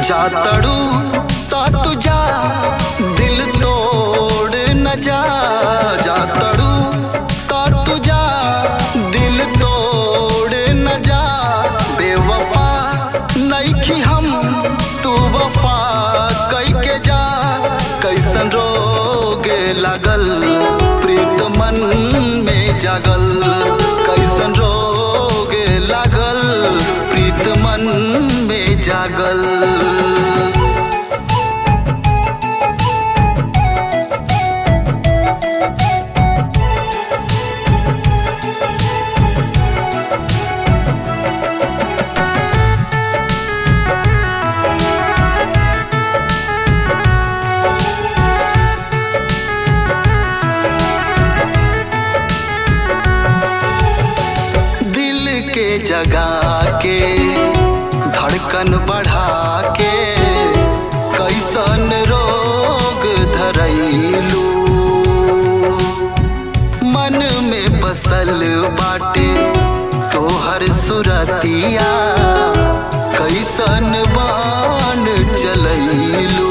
जातड़ू ता तुझा दिल तोड़ न जा जातड़ू ता तुझा दिल तोड़ न जा बेवफा नईखी हम तू वफा कई के जा कैसन रोग लागल प्रीत मन में जागल कैसन रोग लागल प्रीत मन में जागल दिल के जगा के धड़कन बढ़ा के कैसन रोग धरैलू मन में बसल बाटे तोहर सुरतिया कैसन बान चलैलू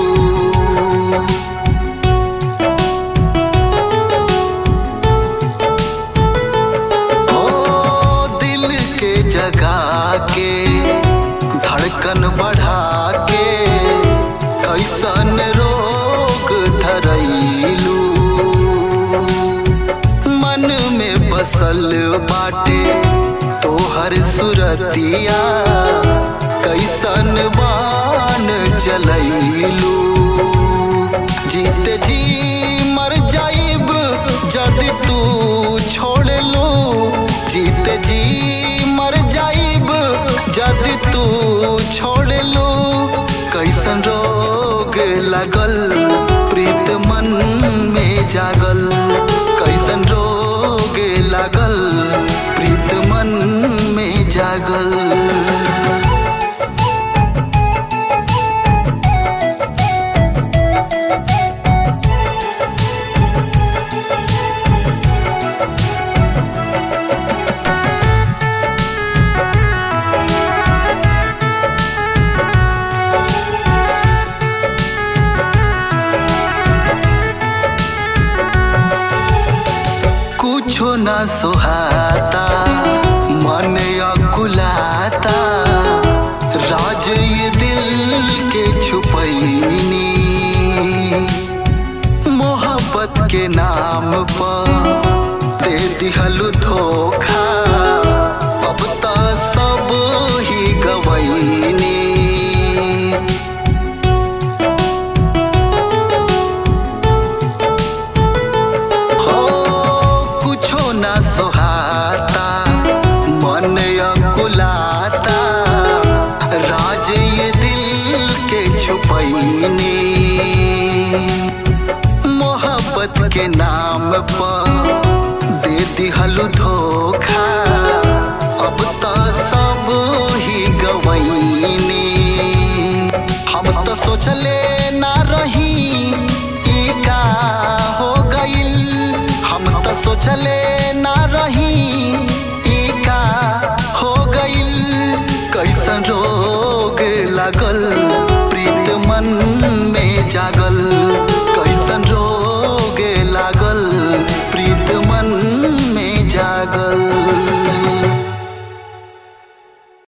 ओ दिल के जगा के धड़कन बढ़ा के कैसन रोग धरैलू मन में बसल बाटे तोहर सुरतिया कैसन बान चलैलू जीत जी मर जाइब जदि तू छोड़ लो जीत जी मर जाइब जदि तू छोड़ लो कैसन रोग लागल प्रीत मन में जागल कैसन रोग लागल प्रीत मन में जागल कुछो न सुहाता मन अकुलाता राज ये दिल के छुपैनी मोहब्बत के नाम पर दे दिहलु धोखा अब त सब ही गवैनी हो कुछो न सोहाता मन अकुलाता राज ये दिल के छुपैनी मोहब्बत के नाम पर दे दिहलु धोखा अब त सब ही गवैनी हम तो सोचले ना रही ई का हो गइल हम तो सोचले ना रही ई का हो गइल कैसन रोग लागल